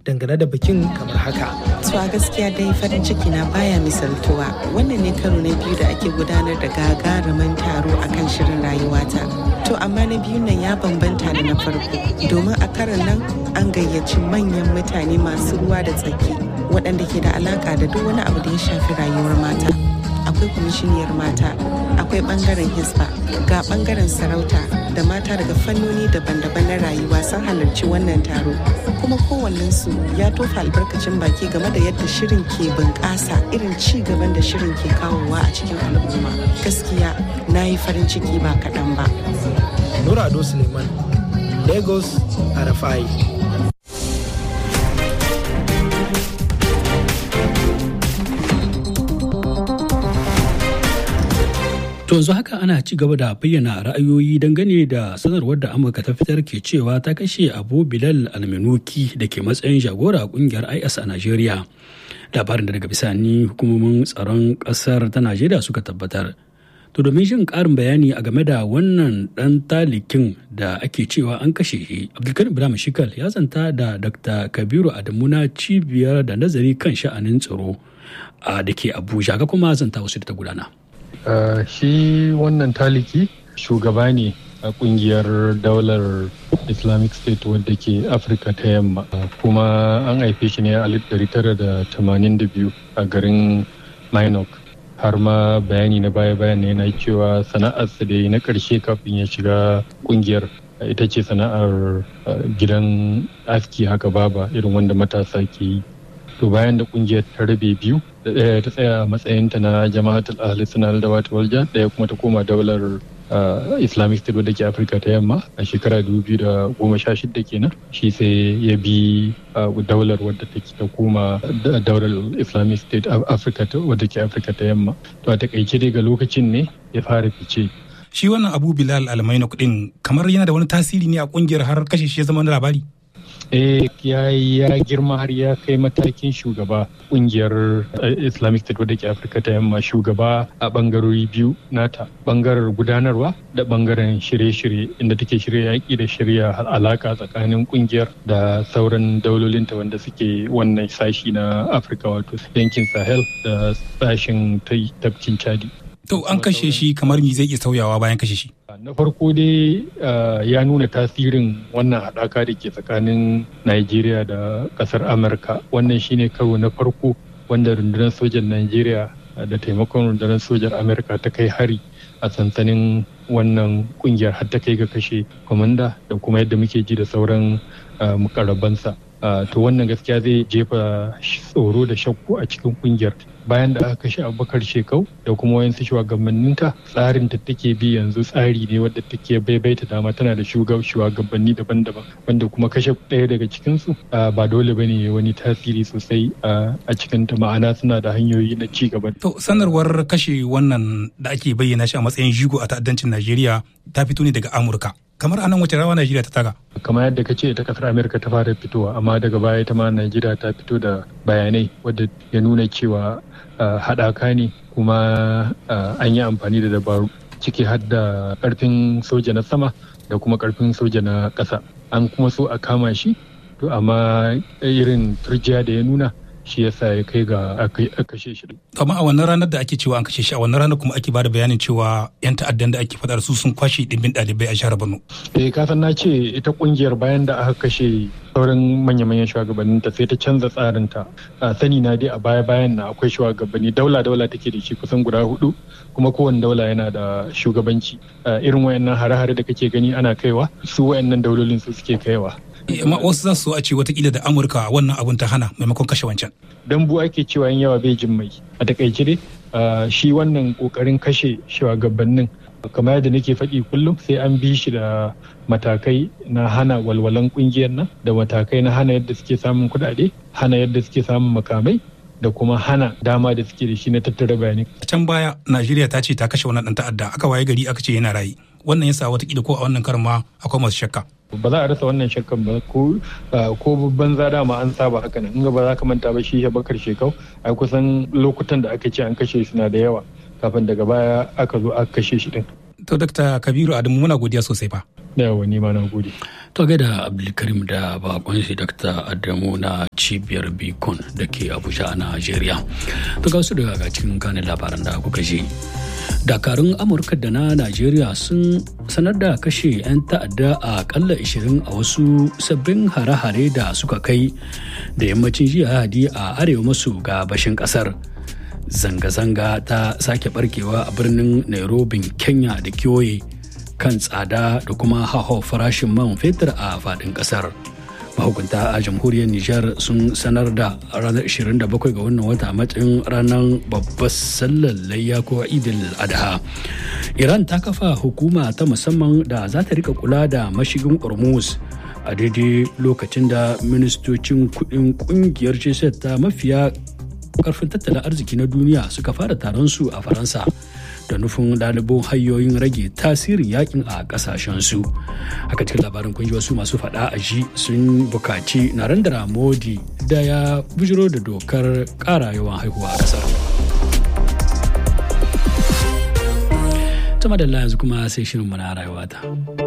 dangane da bikin kamar haka. To a gaskiya dai farin ciki na baya misaltuwa wannan ne karo na biyu da ake gudanar da gagarumin taro akan shirin rayuwata. To amma na biyun nan ya bambanta da na farko domin a karon nan an gayyaci manyan mutane masu ruwa da tsaki waɗanda ke da alaka da duk wani abu da ya shafi rayuwar mata. Akwai kwamishiniyar mata, akwai ɓangaren hisba, ga ɓangaren sarauta da mata daga fannoni daban-daban na rayuwa sun halarci wannan taro. Kuma kowannensu ya tofa albarkacin baki game da yadda shirin ke bunƙasa irin ci gaban da shirin ke kawowa a cikin al'umma. Gaskiya na yi farin ciki ba kaɗan ba. Nura Ado Suleiman, Lagos, Arafai. To yanzu haka ana ci gaba da bayyana ra'ayoyi dangane da sanarwar da Amurka ta fitar ke cewa ta kashe Abu Bilal Almenuki da ke matsayin jagora a kungiyar IS a Najeriya. Labarin da daga bisani hukumomin tsaron ƙasar ta Najeriya suka tabbatar. To domin jin ƙarin bayani a game da wannan ɗan talikin da ake cewa an kashe shi, Abdulkarim Ibrahim Shikal ya zanta da Dr. Kabiru Adamuna cibiyar da nazari kan sha'anin tsaro a da ke Abuja ga kuma zanta wasu da ta gudana. Uh, shi wannan taliki shugaba ne a kungiyar daular islamic state wadda ke afirka ta yamma uh, kuma an haife shi ne a 1982 a garin minok har ma bayani na baya-bayan yana cewa sana'arsa da na karshe kafin ya shiga kungiyar ita ce sana'ar uh, gidan aski haka baba irin wanda matasa ke yi to bayan da kungiyar ta rabe biyu da ɗaya ta tsaya matsayinta na jama'atul ahli sunnah da wata walja ɗaya kuma ta koma daular islamic state wadda ke afirka ta yamma a shekara 2016 kenan shi sai ya bi daular wadda take ta koma daular islamic state afirka wadda ke afirka ta yamma to a takaice daga lokacin ne ya fara fice shi wannan abu bilal almaina kudin kamar yana da wani tasiri ne a kungiyar har kashe shi ya zama wani labari eh ya ya girma har ya kai matakin shugaba kungiyar islamic state wadda ke afirka ta yamma shugaba a bangarori biyu nata bangarar gudanarwa da bangaren shirye-shirye inda take shirya yaƙi da shirya alaka tsakanin kungiyar da sauran daulolinta wanda suke wannan sashi na afirka wato yankin sahel da sashen tafkin chadi to an kashe shi kamar mi zai iya sauyawa bayan kashe shi na farko dai ya nuna tasirin wannan haɗaka da ke tsakanin Najeriya da ƙasar Amurka wannan shine karo na farko wanda rundunar sojan Najeriya da taimakon rundunar sojan Amurka ta kai hari a sansanin wannan kungiyar har ta kai ga kashe kwamanda da kuma yadda muke ji da sauran mukarabansa to wannan gaskiya zai jefa tsoro da shakku a cikin kungiyar bayan da aka kashe abubakar shekau da kuma wayansu shugabanninta tsarin ta take bi yanzu tsari ne wadda take baibaita dama tana da shugabanni daban-daban wanda kuma kashe ɗaya daga cikinsu ba dole bane wani tasiri sosai a cikin ta ma'ana suna da hanyoyi na ci gaba. To sanarwar kashe wannan da ake bayyana shi a matsayin jigo a ta'addancin Najeriya ta fito ne daga Amurka. kamar anan wace rawa Najeriya ta taga? Kamar yadda ka ce ta kasar Amerika ta fara fitowa amma daga baya ta ma Najeriya ta fito da bayanai wadda ya nuna cewa haɗaka ne kuma an yi amfani da dabaru ciki har da ƙarfin soja na sama da kuma ƙarfin soja na ƙasa. An kuma so a kama shi to amma irin turjiya da ya nuna shi yasa ya kai ga a kashe shi. amma a wannan ranar da ake cewa an kashe shi a wannan ranar kuma ake bada bayanin cewa yan ta'addan da ake faɗa su sun kwashe dimbin ɗalibai a jihar Borno. Eh ka san na ce ita kungiyar bayan da aka kashe sauran manya-manyan shugabannin ta sai ta canza tsarin ta. sani na dai a baya-bayan na akwai shugabanni daula-daula take da shi kusan guda hudu kuma kowane daula yana da shugabanci. irin wayannan hare-hare da kake gani ana kaiwa su wayannan daulolin su suke kaiwa. amma wasu za su a ce watakila da amurka wannan abun ta hana maimakon kashe wancan dambu ake cewa yin yawa bai jin mai a takaice dai shi wannan kokarin kashe shugabannin kamar yadda nake faɗi kullum sai an bi shi da matakai na hana walwalan kungiyar nan da matakai na hana yadda suke samun kuɗaɗe hana yadda suke samun makamai da kuma hana dama da suke da shi na tattara bayanai. can baya najeriya ta ce ta kashe wannan ɗan ta'adda aka waye gari aka ce yana rayu wannan yasa watakila ko a wannan karin ma akwai masu shakka ba za a rasa wannan shakkan ba ko ko babban zada ma an saba haka nan in ba za ka manta ba shi bakar shekau ai kusan lokutan da aka ce an kashe shi na da yawa kafin daga baya aka zo aka kashe shi din to dakta kabiru adamu muna godiya sosai fa yawa ni ma na gode to da abdulkarim da bakon shi dr adamu na cibiyar bicon da ke abuja a najeriya to ga wasu daga cikin kanin labaran da kuka ji dakarun amurka da na najeriya sun sanar da kashe 'yan ta'adda a kalla 20 a wasu sabbin hare-hare da suka kai da yammacin jiya hadi a arewa maso gabashin kasar zanga-zanga ta sake barkewa a birnin nairobi kenya da kewaye kan tsada da kuma haho farashin man fetur a faɗin ƙasar. mahukunta a jamhuriyar nijar sun sanar da ranar 27 ga wannan wata a matsayin ranar babbar sallar layya ko idil adha iran ta kafa hukuma ta musamman da za ta rika kula da mashigin hormuz a daidai lokacin da ministocin kudin kungiyar g ta mafiya karfin tattalin arziki na duniya suka fara taron su a faransa da nufin ɗalibin hanyoyin rage tasirin yakin a ƙasashensu haka cikin labarin kun ji wasu masu faɗa a ji sun bukaci narendra modi da ya bujiro da dokar ƙara yawan haihuwa a ƙasar tuma da yanzu kuma sai shirin na rayuwata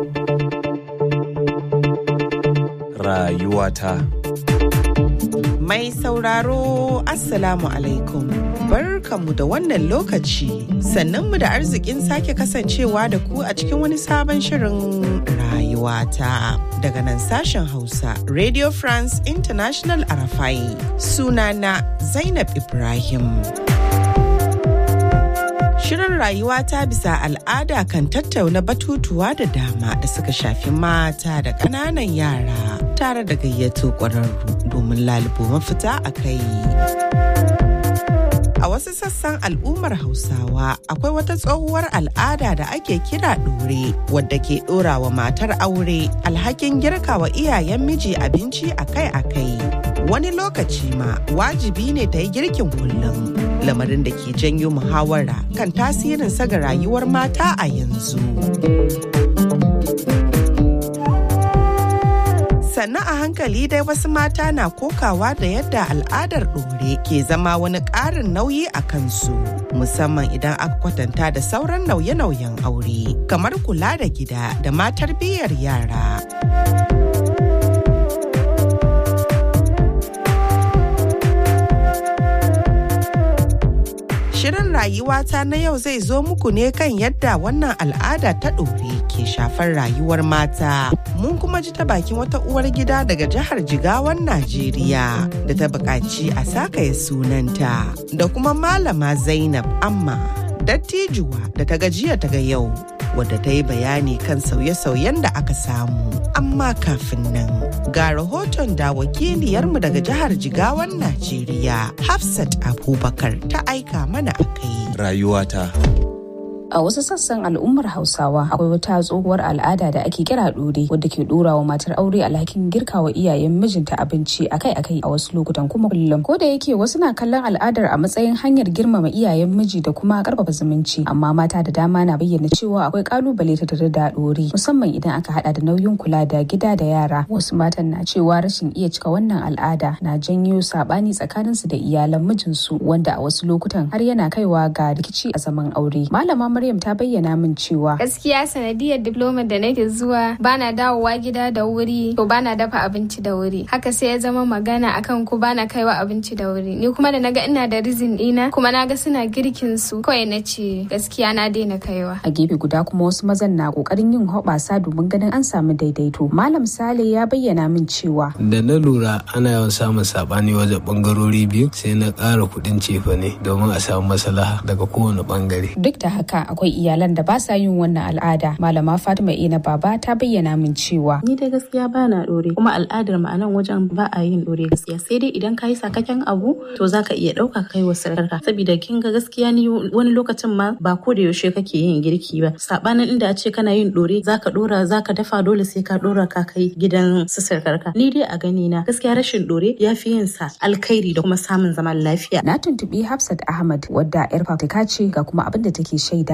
rayuwata Mai sauraro Assalamu alaikum. Barkanmu da wannan lokaci sannanmu da arzikin sake kasancewa da ku a cikin wani sabon shirin rayuwata. Daga nan sashen Hausa Radio France International Arafai sunana Zainab Ibrahim. Shirin rayuwa ta bisa al'ada kan tattauna batutuwa da dama da suka shafi mata da ƙananan yara tare da gayyato ƙwararru domin lalubo mafita a kai. A wasu sassan al'ummar Hausawa akwai wata tsohuwar al'ada da ake kira ɗore wadda ke ɗora wa matar aure alhakin girka wa iyayen miji abinci akai-akai. Wani lokaci ma wajibi ne ta yi girkin kullum. lamarin da ke janyo muhawara kan tasirin ga rayuwar mata a yanzu. sannan a hankali dai wasu mata na kokawa da yadda al'adar ɗore ke zama wani ƙarin nauyi a kansu musamman idan aka kwatanta da sauran nauye-nauyen aure kamar kula da gida da matar biyar yara. Shirin rayuwata na yau zai zo muku ne kan yadda wannan al'ada ta ɗore ke shafar rayuwar mata. Mun kuma ji ta bakin wata uwar gida daga jihar Jigawan Najeriya da ta buƙaci a sakaya sunanta da kuma malama Zainab Amma dattijuwa da ta gajiya ta ga yau wadda ta yi bayani kan sauye-sauyen da aka samu. Amma kafin nan ga rahoton da wakiliyarmu daga jihar Jigawan Najeriya Hafsat Abubakar ta aika mana a kai. Rayuwata. A wasu sassan al'ummar Hausawa akwai wata tsohuwar al'ada da ake kira ɗore wadda ke ɗora wa matar aure alhakin girkawa iyayen mijinta abinci akai-akai a wasu lokutan kuma kullum. Ko da yake wasu na kallon al'adar a matsayin hanyar girmama iyayen miji da kuma karfafa zumunci, amma mata da dama na bayyana cewa akwai kalubale ta tare da ɗore musamman idan aka hada da nauyin kula da gida da yara. Wasu matan na cewa rashin iya cika wannan al'ada na janyo sabani tsakaninsu da iyalan mijinsu wanda a wasu lokutan har yana kaiwa ga rikici a zaman aure. Malama Maryam ta bayyana min cewa gaskiya sanadiyar diploma da nake zuwa bana dawowa gida da wuri to bana dafa abinci da wuri haka sai ya zama magana akan ko bana kaiwa abinci da wuri ni kuma da naga ina da rizin dina kuma naga suna girkin su kawai na ce gaskiya na daina kaiwa a gefe guda kuma wasu mazan na kokarin yin hoɓasa domin ganin an samu daidaito malam sale ya bayyana min cewa da na lura ana yawan samun sabani wajen bangarori biyu sai na ƙara kuɗin cefane domin a samu maslaha daga kowane bangare duk da haka akwai iyalan da ba sa yin wannan al'ada malama fatima ina baba ta bayyana min cewa ni dai gaskiya ba na dore kuma al'adar mu a nan wajen ba a yin dore gaskiya sai dai idan ka yi sakakken abu to zaka iya ɗauka kai wa sarkarka saboda kin ga gaskiya ni wani lokacin ma ba ko da yaushe kake yin girki ba sabanin inda a ce kana yin dore zaka dora zaka dafa dole sai ka dora ka kai gidan su sarkarka ni dai a gani na gaskiya rashin dore ya fi yin sa alkhairi da kuma samun zaman lafiya na tuntubi hafsat ahmad wadda yar fafutuka ce ga kuma abin da take shaida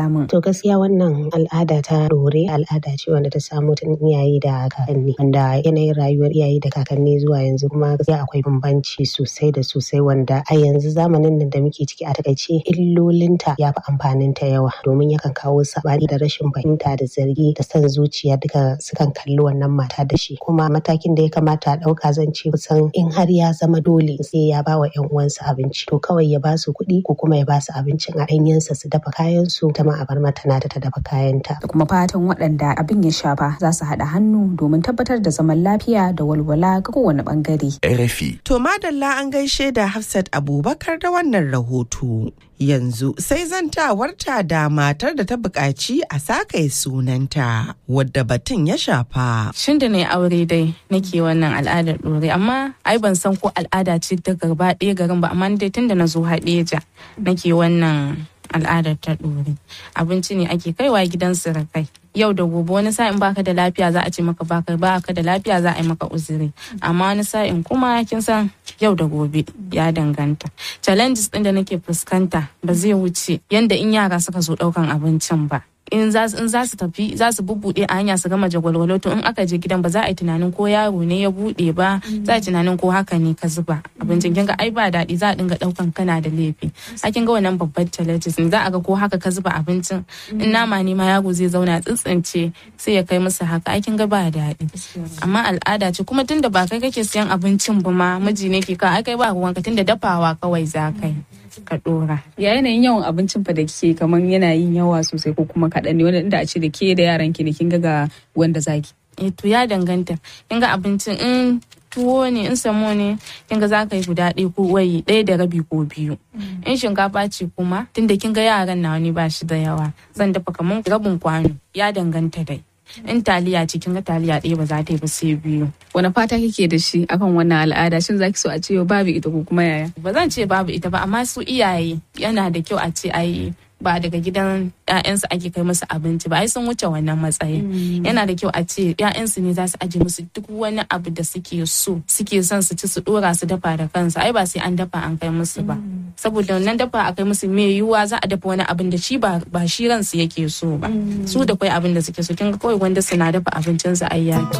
samun. To gaskiya wannan al'ada ta dore al'ada ce wanda ta samo tun iyaye da kakanni wanda yanayin rayuwar iyaye da kakanni zuwa yanzu kuma gaskiya akwai bambanci sosai da sosai wanda a yanzu zamanin nan da muke ciki a takaice illolinta ya fi amfanin ta yawa domin yakan kawo sabani da rashin fahimta da zargi da son zuciya duka sukan kalli wannan mata da shi kuma matakin da ya kamata a ɗauka zan ce kusan in har ya zama dole sai ya ba wa 'yan uwansa abinci to kawai ya ba su kuɗi ko kuma ya ba su abincin a ɗanyensa su dafa kayan su ta ma a bar mata na da ta dafa kayanta. Da kuma fatan waɗanda abin ya shafa za su haɗa hannu domin tabbatar da zaman lafiya da walwala ga kowane ɓangare. RFI. To madalla an gaishe da Hafsat Abubakar da wannan rahoto. Yanzu sai zantawarta da matar da ta buƙaci a sakaye sunanta wadda batun ya shafa. Shin da na aure dai nake wannan al'adar ɗore amma ai ban san ko al'ada ce ta gaba ɗaya garin ba amma dai tunda na zo haɗeja nake wannan al'adar ta ɗore. Abinci ne ake kaiwa gidan surukai. yau da gobe wani sa'in baka da lafiya za a ce maka baka baka da lafiya za a yi maka uzuri amma wani sa'in kuma kin san yau da gobe ya danganta challenges din da nake fuskanta ba zai wuce yanda in yara suka zo daukan abincin ba in za su tafi za su bubbuɗe a hanya su gama jagwalwalo to in aka je gidan ba za a yi tunanin ko yaro ne ya buɗe ba za a yi tunanin ko haka ne ka zuba abincin kinga ai ba daɗi za a dinga ɗaukan kana da laifi a kin ga wannan babbar challenges ne za a ga ko haka ka zuba abincin in nama ne ma yaro zai zauna tsintsince sai ya kai musu haka ai kin ga ba daɗi amma al'ada ce kuma tunda ba kai kake siyan abincin ba ma miji ne ke ka ai kai ba ruwanka tunda dafawa kawai za kai ka dora. Ya yanayin yawan abincin fa da kike kamar yana yin yawa sosai ko kuma kaɗan ne wanda inda a ce da ke da yaran ki ne kin ga wanda zaki. Eh to ya danganta. Kin ga abincin in tuwo ne in samo ne kin ga za ka yi guda ɗaya ko wayi ɗaya da rabi ko biyu. In shinkafa ce kuma tunda kin ga yaran na wani ba shi da yawa zan dafa kamar rabin kwano ya danganta dai. in taliya cikin ga taliya ɗaya ba za ta yi ba sai biyu. Wani fata kike da shi akan wannan al'ada shin zaki so a ce babu ita ko kuma yaya? Ba zan ce babu ita ba amma su iyaye yana da kyau a ce ai ba daga gidan ƴaƴansu ake kai musu abinci ba ai sun wuce wannan matsayin yana da kyau a ce ƴaƴansu ne za su aje musu duk wani abu da suke so suke son su ci su dora su dafa da kansu ai ba sai an dafa an kai musu ba saboda wannan dafa a kai musu me yiwuwa za a dafa wani abin da shi ba ba shi ransu yake so ba su da kai abin da suke so kin ga kawai wanda suna dafa abincin su ai yaki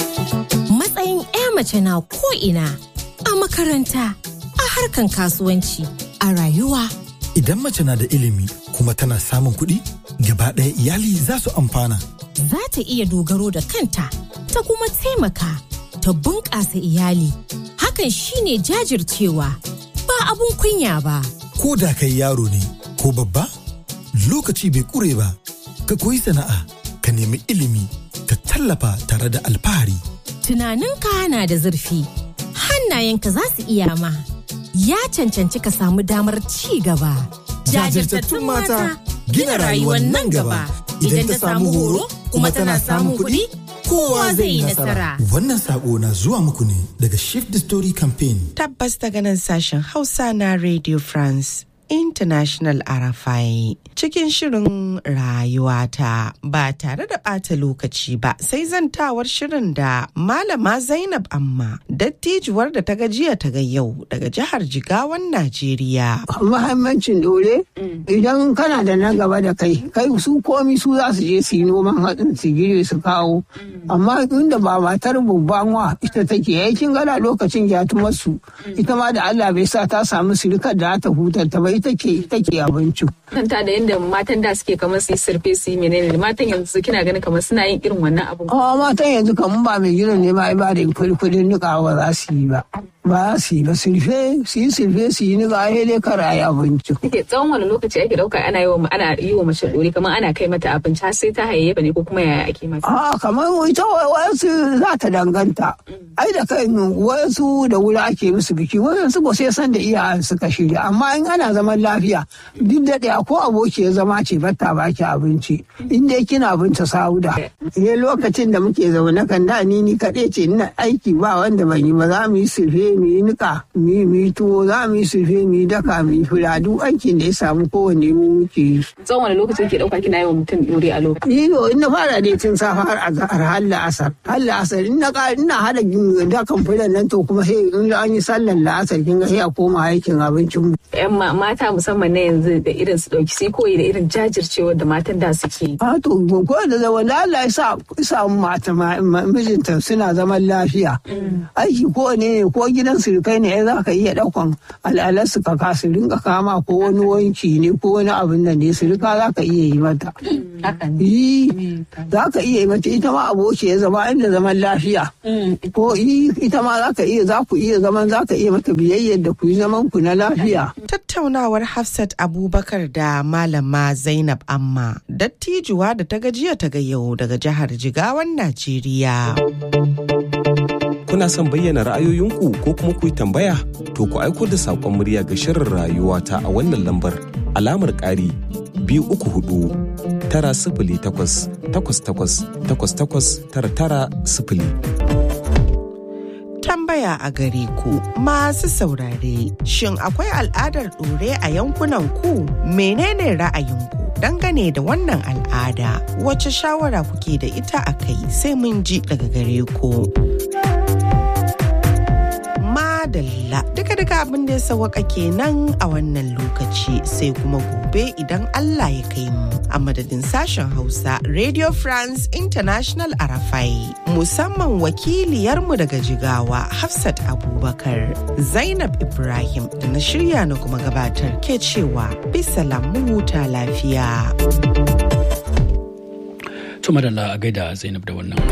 matsayin ƴa mace na ko ina a makaranta a harkan kasuwanci a rayuwa Idan mace na da ilimi kuma tana samun kuɗi, gaba ɗaya iyali za su amfana. Za ta iya dogaro da kanta, ta kuma taimaka, ta bunƙasa iyali. Hakan shine jajircewa, ba abun kunya ba. Ko da kai yaro ne, ko babba, lokaci bai ƙure ba, ka koyi sana'a, ka nemi ilimi, ka tallafa tare da alfahari. Tunaninka na da zurfi, hannayenka za su iya ma. ya cancanci ka samu damar ci gaba. Jajirtattun mata gina rayuwar nan gaba idan ta samu horo kuma tana samun kuɗi kowa zai yi nasara. Wannan sako na zuwa muku ne daga Shift the Story Campaign. Tabbas daga nan sashen Hausa na Radio France. International Arafai cikin shirin rayuwata ba tare da ɓata lokaci ba sai zantawar shirin da Malama Zainab Amma dattijuwar da ta gajiya ta ga yau daga jihar Jigawan Najeriya. Muhimmancin dole idan kana da na gaba da kai kai su komi su za su je su yi noman hatsin su gire su kawo amma inda ba matar babban wa ita take yakin gana lokacin gyatumarsu ita ma da Allah bai sa ta samu sirikar da ta hutar ta bai take take abinci. Kanta da yadda matan da suke kamar su yi surfe su yi menene matan yanzu kina ganin kamar suna yin irin wannan abin. A matan yanzu kamar ba mai gidan ne ba ba da kudin nika ba za su yi ba. Ba su yi ba surfe su yi surfe su yi nika ai dai kara yi abinci. Kike tsawon wani lokaci ake dauka ana yi wa ana yi wa mace dore kamar ana kai mata abinci har sai ta hayayyafa ne ko kuma yaya ake mata. A kamar ita wayansu za ta danganta. Ai da kai wayansu da wuri ake musu biki wayansu ba sai san da iyayen suka shirya amma in ana zaman lafiya duk da ɗaya ko aboki ya zama ce batta baki abinci in dai kina binta sauda ne lokacin da muke zaune kan da ni ni kaɗai ce ina aiki ba wanda ban yi ba za mu yi sulfe mu yi nika mu yi tuwo za mu yi sulfe mu yi daka mu yi fura duk aikin da ya samu kowanne mu muke yi. tsawon wani lokaci ke ɗauka kina yi wa mutum ɗore a lokacin. iyo in na fara dai tun safa har azhar har la'asar har la'asar in na ina hada dakan fulan nan to kuma sai in an yi sallar la'asar kin ga sai a koma aikin abincin mu. yan mata musamman na yanzu da irin su su ɗauki sai koyi da irin jajircewar da matan da suke yi. A to ko da da wanda Allah ya sa samu mata mijinta suna zaman lafiya. Aiki ko ne ne ko gidan surukai ne za ka iya ɗaukan al'alar su ka kasu rinka kama ko wani wanki ne ko wani abin nan ne surika za ka iya yi mata. Yi za ka iya yi mata ita ma aboki ya zama inda zaman lafiya. Ko yi ita ma za ka iya za ku iya zaman za ka iya mata biyayyar da ku yi zaman ku na lafiya. Tattaunawar Hafsat Abubakar da Malama Zainab Amma dattijuwa da ta gajiya ta ga yau daga jihar Jigawan Najeriya. Kuna son bayyana ra'ayoyinku ko kuma ku yi tambaya? To ku aiko da saƙon murya ga shirin rayuwa ta a wannan lambar alamar ƙari biyu uku hudu tara sifili takwas takwas takwas takwas takwas tara tara sifili. tambaya a gare ku masu saurare shin akwai al'adar ɗore a yankunan ku menene ra'ayinku dangane da wannan al'ada wacce shawara kuke da ita a kai sai mun ji daga gare ku madalla duka duka abin da ya sawaka kenan a wannan lokaci sai kuma gobe idan Allah ya kai mu a madadin sashen Hausa Radio France International Arafai musamman wakiliyarmu daga Jigawa Hafsat Abubakar Zainab Ibrahim da na shirya na kuma gabatar ke cewa bisa lamu huta lafiya. Tuma da a gaida Zainab da wannan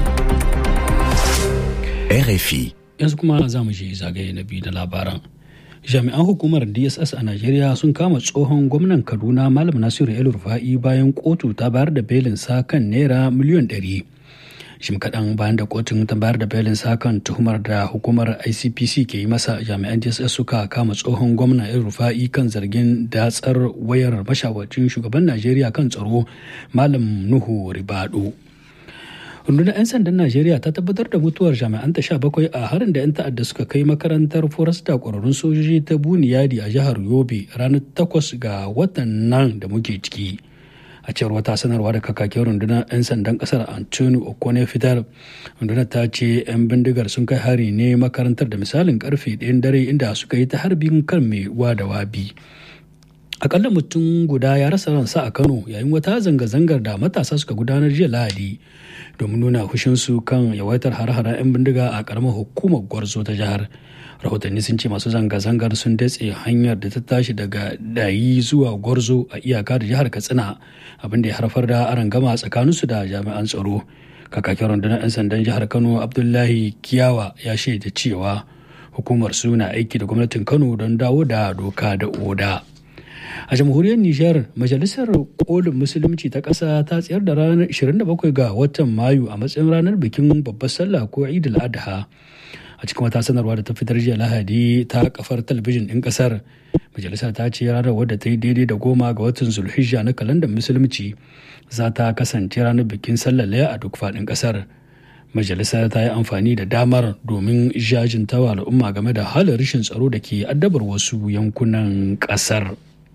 RFI yanzu kuma za mu je zagaye na biyu da labaran jami'an hukumar dss a najeriya sun kama tsohon gwamnan kaduna malam nasiru el rufa'i bayan kotu ta bayar da belin sa kan naira miliyan 100 shim kaɗan bayan da kotun ta bayar da belin sa kan tuhumar da hukumar icpc ke yi masa jami'an dss suka kama tsohon gwamnan el rufa'i kan zargin datsar wayar mashawarcin shugaban najeriya kan tsaro malam nuhu ribado rundunar 'yan sandan najeriya ta tabbatar da mutuwar jami'an ta bakwai a harin da 'yan ta'adda suka kai makarantar forasta kwararrun sojoji ta buniyadi a jihar yobe ranar takwas ga watan nan da muke ciki a cewar wata sanarwa da kakakin rundunar 'yan sandan kasar antoni okone fitar rundunar ta ce 'yan bindigar sun kai hari ne makarantar da misalin karfe ɗayan dare inda suka yi ta harbin kan mai da wabi akalla mutum guda ya rasa ransa a kano yayin wata zanga-zangar da matasa suka gudanar jiya lahadi domin nuna hushinsu kan yawaitar har-haren 'yan bindiga a karamar hukumar gwarzo ta jihar rahotanni sun ce masu zanga-zangar sun datse hanyar da ta tashi daga dayi zuwa gwarzo a iyaka da jihar katsina abinda ya haifar da arangama tsakaninsu da jami'an tsaro kakakin rundunar 'yan sandan jihar kano abdullahi kiyawa ya shaida cewa hukumar su na aiki da gwamnatin kano don dawo da doka da oda a jamhuriyar nijar majalisar kolin musulunci ta ƙasa ta tsayar da ranar 27 ga watan mayu a matsayin ranar bikin babbar sallah ko idul adha a cikin wata sanarwa da ta fitar jiya lahadi ta kafar talabijin ɗin ƙasar majalisar ta ce ranar wadda ta yi daidai da goma ga watan zulhijja na kalandar musulunci za ta kasance ranar bikin sallar laya a duk faɗin ƙasar majalisar ta yi amfani da damar domin jajintawa al'umma game da halin rashin tsaro da ke addabar wasu yankunan ƙasar.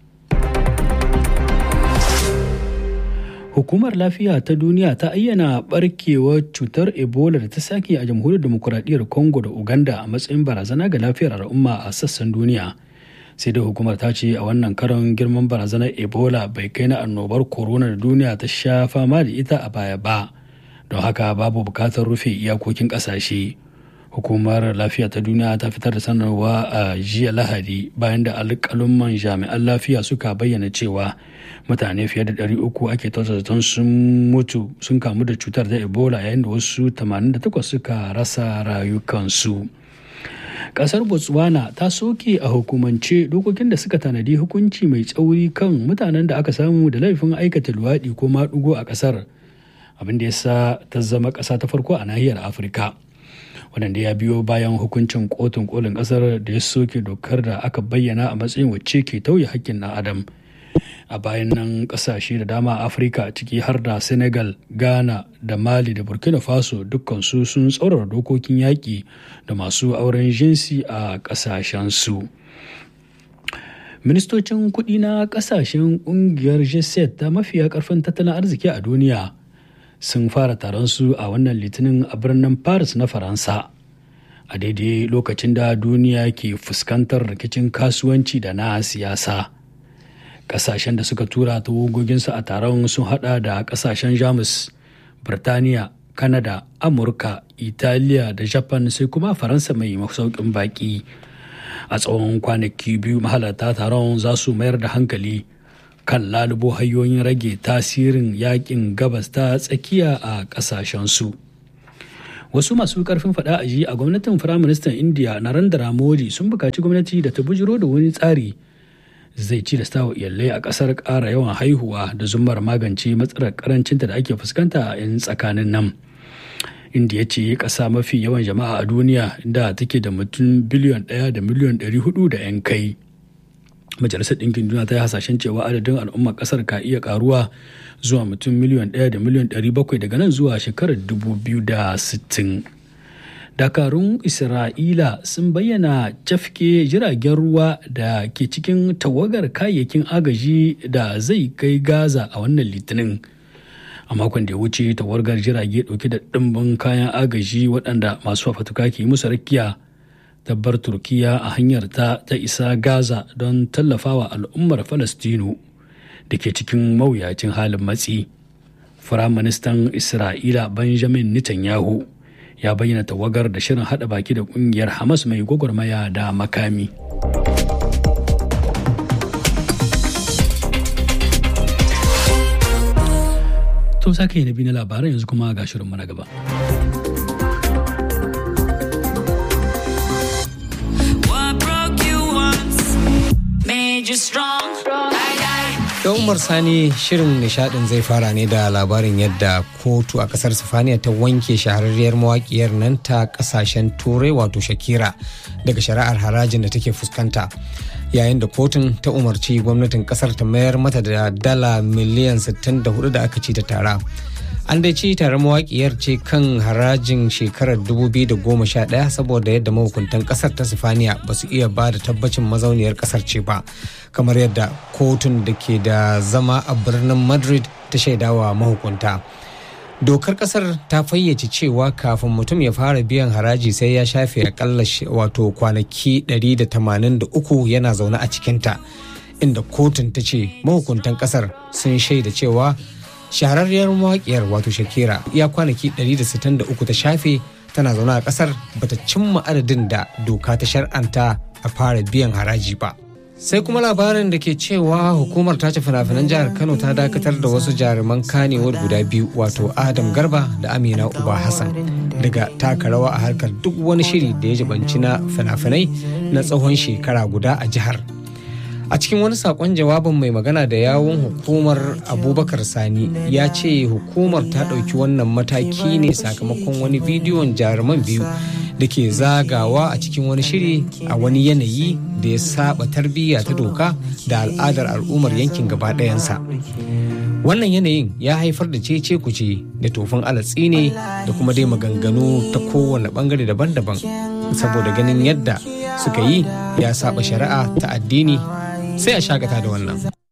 Hukumar Lafiya ta Duniya ta ayyana barkewar cutar Ebola da ta sake a jamhuriyar demokuraɗiyyar Congo da Uganda a matsayin barazana ga lafiyar al'umma a sassan duniya. Sai dai hukumar ta ce a wannan karon girman barazanar Ebola bai kai na annobar corona da duniya ta sha fama da ita a baya ba. Don haka babu bukatar rufe iyakokin ƙasashe. Hukumar Lafiya ta Duniya ta fitar da sanarwa a jiya Lahadi bayan da alƙalumman jami'an lafiya suka bayyana cewa mutane fiye da 300 ake zaton sun mutu sun kamu da cutar da ebola yayin da wasu 88 suka rasa rayukansu kasar botswana ta soke a hukumance dokokin da suka tanadi hukunci mai tsauri kan mutanen da aka samu da laifin aikata luwaɗi ko maɗugo a kasar abin da ya sa ta zama ƙasa ta farko a nahiyar afirka wadanda ya biyo bayan hukuncin kotun kolin kasar da ya soke dokar da aka bayyana a matsayin wacce ke tauye hakkin na adam a bayan nan kasashe da dama a afirka ciki har da senegal ghana da mali da burkina faso dukkansu sun tsaurara dokokin yaƙi da masu auren jinsi a ƙasashensu ministocin kuɗi na ƙasashen ƙungiyar g ta mafiya ƙarfin tattalin arziki a duniya sun fara taron su a wannan litinin a birnin paris na faransa a daidai lokacin da duniya ke fuskantar rikicin kasuwanci da na siyasa kasashen da suka tura tawagoginsu a taron sun hada da kasashen jamus birtaniya kanada amurka italiya da japan sai kuma faransa mai masaukin baki a tsawon kwanaki biyu mahalarta taron za su mayar da hankali kan lalubo hanyoyin rage tasirin yakin gabas ta tsakiya a kasashensu wasu masu karfin fada a ji a gwamnatin firaministan indiya narendra modi sun bukaci gwamnati da ta bujiro da wani tsari zai ci da stawa iyalai a kasar ƙara yawan haihuwa da zumar magance matsalar karancinta da ake fuskanta a 'yan tsakanin nan indiya ce ƙasa mafi yawan jama'a a duniya da take da mutum biliyon ɗaya da miliyon ɗari hudu da 'yan kai majalisar ɗinkin duniya ta yi hasashen cewa adadin al'ummar ƙasar ka iya ƙaruwa zuwa mutum miliyon ɗaya da miliyon ɗari bakwai daga nan zuwa shekarar dubu biyu da sittin dakarun isra'ila sun bayyana cafke jiragen ruwa da ke cikin tawagar kayayyakin agaji da zai kai gaza a wannan litinin a makon da ya wuce tawagar jirage dauke da ɗimbin kayan agaji waɗanda masu fafatuka ke musu rakiya tabbar turkiya a hanyar ta ta isa gaza don tallafawa al'ummar falastinu da ke cikin mawuyacin halin matsi firaministan isra'ila benjamin netanyahu ya bayyana tawagar da shirin hada baki da kungiyar hamas mai gwagwarmaya da makami to sake na biyu na labaran yanzu kuma ga shirin na gaba Da Umar Sani shirin nishadin zai fara ne da labarin yadda kotu a kasar Sifaniya ta wanke shahararriyar mawakiyar nan ta kasashen turai wato Shakira daga shari'ar harajin da take fuskanta. Yayin da kotun ta umarci gwamnatin kasar ta mayar mata da dala miliyan 64 da aka ci ta tara. An dai ci tare mawakiyar ce kan harajin shekarar 2011 saboda yadda mahukuntan kasar ta Sifaniya ba su iya ba da tabbacin mazauniyar kasar ce ba. kamar yadda kotun da ke da zama a birnin madrid ta shaidawa mahukunta dokar kasar ta fayyace cewa kafin mutum ya fara biyan haraji sai ya shafe akalla wato kwanaki 183 yana zaune a cikinta inda kotun ta ce mahukuntan kasar sun shaida cewa shahararriyar mawaƙiyar wato shakira ya kwanaki 163 ta shafe tana zaune a kasar bata cimma adadin da doka ta shar'anta a fara biyan haraji ba. sai kuma labarin da ke cewa hukumar tace fina-finan jihar kano ta dakatar da wasu jaruman kanewar guda biyu wato adam garba da amina uba hassan daga taka rawa a harkar duk wani shiri da ya jibanci na fina-finai na tsawon shekara guda a jihar a cikin wani sakon jawabin mai magana da yawun hukumar abubakar sani ya ce hukumar ta ɗauki wannan mataki ne sakamakon wani bidiyon jaruman biyu da ke zagawa a cikin wani shiri a wani yanayi da ya saba tarbiyya ta doka da al'adar al'ummar yankin gaba ɗayansa wannan yanayin ya haifar da cece kuce da tofin alatsi ne da kuma dai maganganu ta kowane bangare daban-daban saboda ganin yadda suka yi ya saba shari'a ta addini sai a shakata da wannan